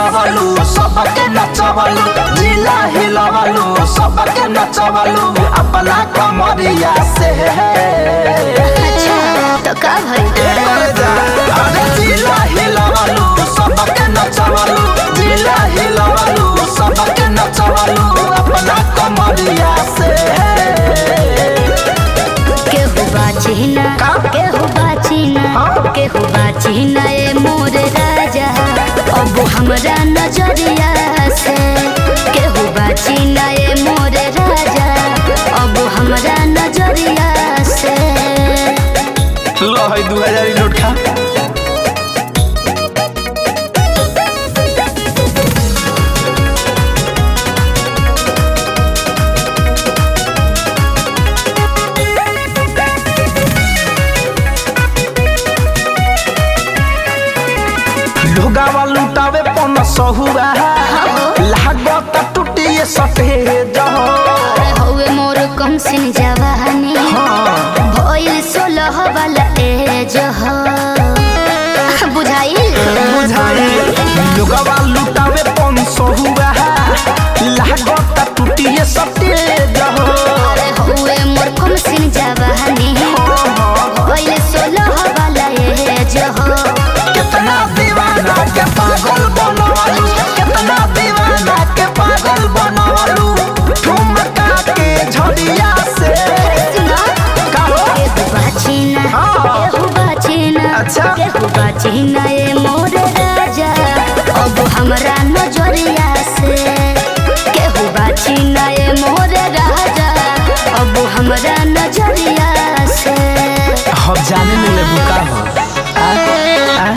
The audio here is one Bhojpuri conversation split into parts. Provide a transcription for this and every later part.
हंसवलू सबके नचवलू जिला हिलवलू सबके नचवलू अपना कमरिया से अच्छा तो का भइल अरे जिला हिलवलू सबके नचवलू जिला हिलवलू सबके नचवलू अपना कमरिया से केहू बाची ना का? केहू बाची ना हाँ? केहू बाची ना ए मोर राजा अब हमरा नजरिया से केहू बाची ना ए मोर राजा अब हमरा नजरिया से लो है दू हजार नोट खा लोगावा लुटावे पन सहुआ लागत टूटिए सटे जहो अरे हौवे मोर कम सिन जवानी भइल सोलह वाला एज हो बुझाइल बुझाई लोगावा लुटावे पन सहुआ लागत टूटिए सटे जहो अरे हौवे मोर कम सिन जवानी भइल सोलह वाला एज हो कितना दीवाना के पागल बनवालू कितना दीवाना के पागल बनवालू ठुमका के झड़िया से सुना कहो केहू बाचीना हाँ। केहू बाचीना अच्छा। केहू बाचीना ए मोर राजा अब हमरा नजरिया से केहू बाचीना ए मोर राजा अब हमरा नजरिया से हम जाने में ले बुका हो आ, आ?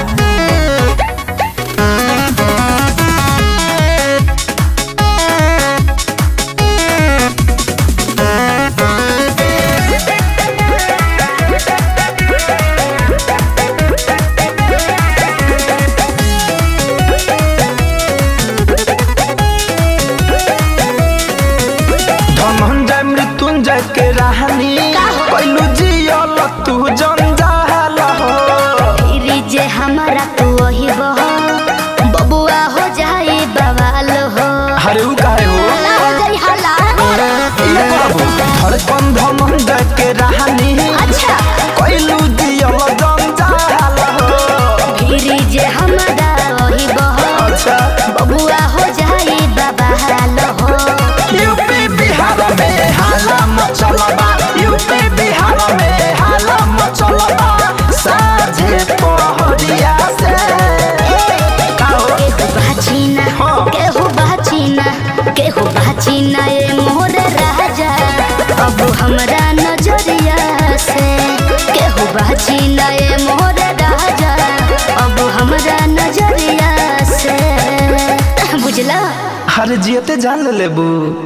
धनंजय मृत्युंजय के राहनी कैलू जियल तू जंजाल हो फिर जे हमारा तू वही बहो बबुआ हो जाए बवाल हो अरे उ काहे हो ना हो जाई हला ये बाबू धड़कन धनंजय के राहनी अच्छा कैलू जियल जंजाल हो फिर जे हमारा वही बहो अच्छा बबुआ हो जाए बवाल हो यूपी बिहार में हाला मचलबा यूपी बिहार में हाला मचलबा साझे पहरिया से काहो केहू बाचीना हाँ। केहू बाचीना केहू बाचीना ए मोर राजा अब हमरा नजरिया से केहू बाचीना ए मोर राजा अब हमरा नजरिया से बुझला हर जियते जान ले लेबू